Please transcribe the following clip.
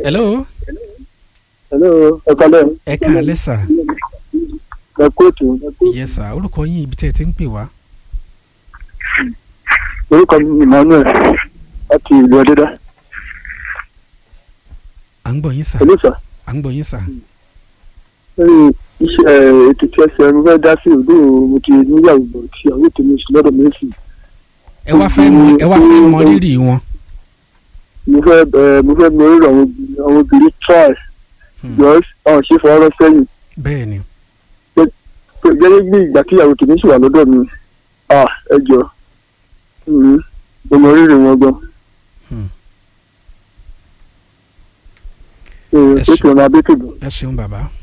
hello hello ẹ kalẹ́ ẹ káalẹ́ sà ẹ kóòtù yes sà orúkọ yín ibi tí ẹ ti ń pè wá orúkọ mi ni emmanuel láti ìlú ọdẹdá à ń gbọ́ yín sà hello sir à ń gbọ́ yín sà lórí iṣẹ́ ètò tí ẹ ṣe mo fẹ́ dá sí òdo mo ti níyàwó bọ̀ tí àwọn ètò mi sì lọ́dọ̀ mi sì ẹ wá fẹ́ mọ ẹ wá fẹ́ mọ rírì wọn mo fẹ́ ẹ mo fẹ́ mọ rírì àwọn obìnrin àwọn obìnrin try Hmm. because àwọn ṣe fọwọ́rọ́ sẹ́yìn bẹ́ẹ̀ ni pé gẹ́gẹ́ bí ìgbà tí ìyàwó tèmi sì wà lọ́dọ̀ mi ah ẹ jọ mm, mo mọ rírì wọn gan. Hmm. Ẹ Ẹ ṣe kí wọn máa bẹ́ẹ̀ tó bọ̀. ẹ ṣeun bàbá